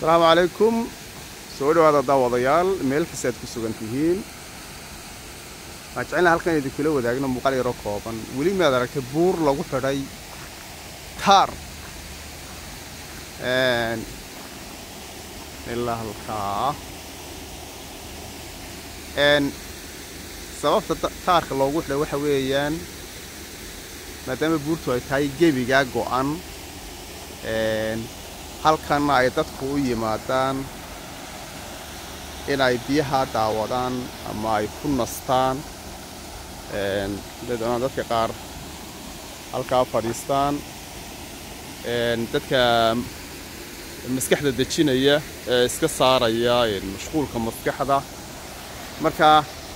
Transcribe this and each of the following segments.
asalaamu calaykum soo dhawaada daawadayaal meel kasta aad ku sugan tihiin waxaan jecelnaha halkan idinkula wadaagno muuqaal yaro kooban weli maad aragtay buur lagu xidhay taar ilaa halkaa sababta taarka loogu xidhay waxa weeyaan maadaama buurtu ay tahay gebigaa go'an halkanna ay dadku u yimaadaan inay biyaha daawadaan ama ay ku nastaan dadoonaan dadka qaar halkaa fadhiistaan dadka maskaxda dejinaya ee iska saaraya mashquulka maskaxda marka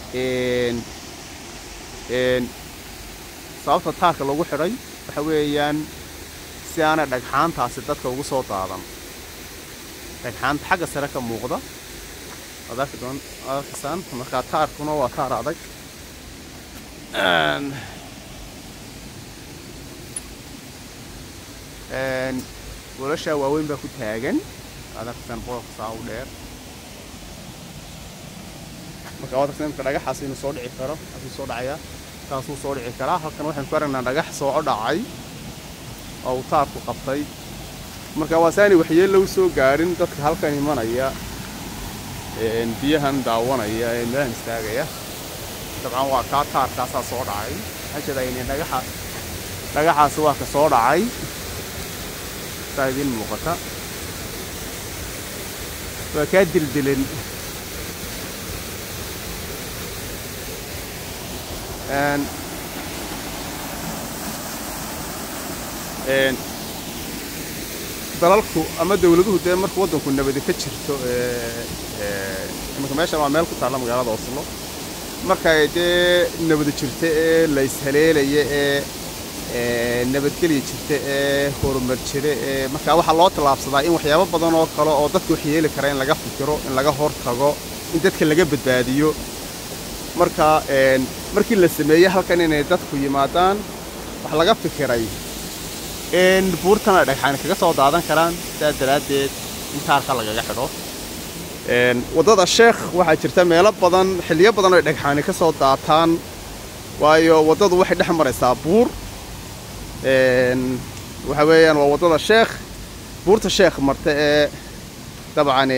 sababta taarka lagu xidhay waxa weeyaan si aanay dhagxaantaasi dadka ugu soo daadan dhagxaanta xagga sare ka muuqda waad arki doon waad arkaysaan markaa taarkuna waa taar adag welashaa waaweyn baa ku taagan waad arkaysaan boqolka saa u dheer marka waad arkaysaan imka dhagaxaas inuu soo dhici karo asuu soo dhacayaa taasuu soo dhici karaa halkan waxaynu ku aragnaa dhagax soo dhacay oo uu taarku qabtay marka waa saanay waxyeello u soo gaadhin dadka halkan imanaya biyahan daawanaya ee meelahan istaagaya dabcan waa kaa taarkaasaa soo dhacay hajadayn dhagaxa dhagaxaasi waa ka soo dhacay saa idiin muuqata waa kaa dildilan dalalku ama dawladuhu dee marka waddanku nabadi ka jirto imanka meeshan waa meel ku taalla magaalada oslo markay dee nabadi jirta ee la ishaleelaya ee nabadgelya jirta ee horumar jira ee markaa waxaa loo tallaabsadaa in waxyaabo badan oo kale oo dadka wax yeeli kara in laga fikiro in laga hortago in dadka laga badbaadiyo marka markii la sameeyey halkan inay dadku yimaadaan wax laga fikiray in buurtana dhagxaani kaga soo daadan karaan sidaas daraaddeed in taarka lagaga xidho waddada sheekh waxaa jirta meelo badan xilliyo badan oo dhagxaani ka soo daataan waayo waddadu waxay dhex maraysaa buur waxa weeyaan waa waddada sheekh buurta sheekh marta ee dabcan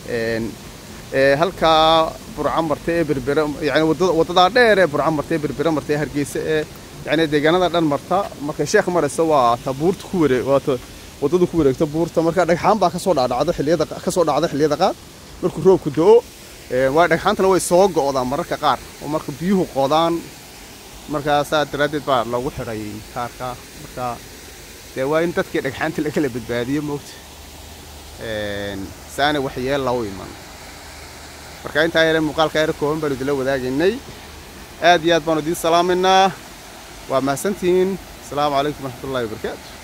halkaa burca marta ee berbera yani waddadaa dheer ee burca marta ee berbera marta ee hargeysa ee yani deegaanada dhan marta markay sheekh marayso waa ta buurta ku wareeg waa ta waddadu ku wareegta buurta marka dhagxaan baa kasoo dhacdhacdo xilliyada kasoo dhacda xilliyada qaar markuu roobku do-o waa dhagxaantana way soo go'daan mararka qaar oo marka biyuhu qodaan markaa saa daraaddeed baa loogu xidhay kaarka marka dee waa in dadkii dhagxaanta lakala badbaadiyo moogta saana waxyeella u iman marka intaa yare muuqaalka yare kooban baanu idinla wadaagaynay aad iyo aad baanu idiin salaaminaa waa mahadsantihiin asalaamu calaykum waraxmatullahi wabarakaatu